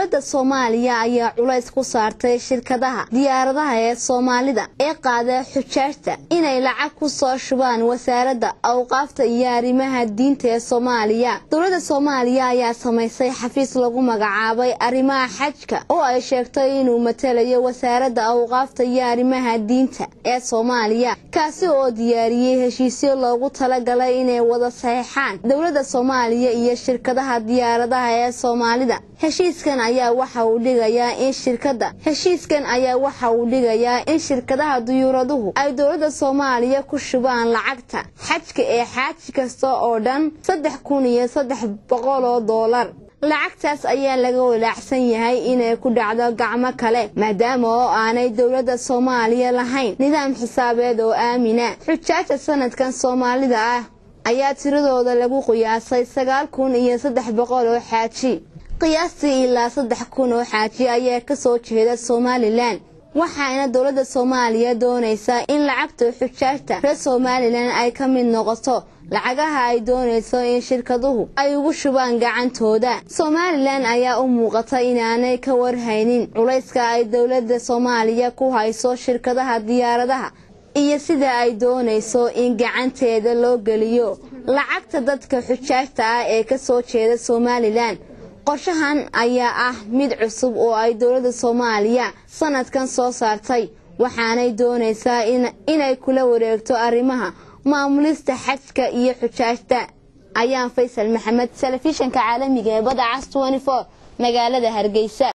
dowladda soomaaliya ayaa culays ku saartay shirkadaha diyaaradaha ee soomaalida ee qaada xujaajta inay lacag ku soo shubaan wasaaradda awqaafta iyo arrimaha diinta ee soomaaliya dowladda soomaaliya ayaa samaysay xafiis lagu magacaabay arrimaha xajka oo ay sheegtay inuu matalayo wasaaradda awqaafta iyo arrimaha diinta ee soomaaliya kaasi oo diyaariyey heshiisyo loogu talagalay inay wada saxeixaan dowladda soomaaliya iyo shirkadaha diyaaradaha ee soomaalida heshiiskan ayaa waxa uu dhigayaa in shirkada heshiiskan ayaa waxa uu dhigayaa in shirkadaha duyuuraduhu ay dowladda soomaaliya ku shubaan lacagta xajka ee xaaji kasta oo dhan saddex kun iyo saddex boqol oo doolar lacagtaas ayaa laga walaacsan yahay inay ku dhacdo gacmo kale maadaama oo aanay dowladda soomaaliya lahayn nidaam xisaabeed oo aamina xujaajta sanadkan soomaalida ah ayaa tiradooda lagu qiyaasay sagaal kun iyo saddex boqol oo xaaji qiyaastii ilaa saddex kun oo xaaji ayaa kasoo jeeda somalilan waxaana dowladda soomaaliya doonaysaa in lacagta xujaajta reer somalilan ay ka mid noqoto lacagaha ay doonayso in shirkaduhu ay ugu shubaan gacantooda somalilan ayaa u muuqata inaanay ka warhaynin culayska ay dowladda soomaaliya ku hayso shirkadaha diyaaradaha iyo sida ay doonayso in gacanteeda loo geliyo lacagta dadka xujaajta ah ee kasoo jeeda somalilan qorshahan ayaa ah mid cusub oo ay dowladda soomaaliya sanadkan soo saartay waxaanay doonaysaa inay kula wareegto arrimaha maamulista xajka iyo xujaajta ayaan faysal maxamed telefishanka caalamiga ee badda cas magaalada hargeysa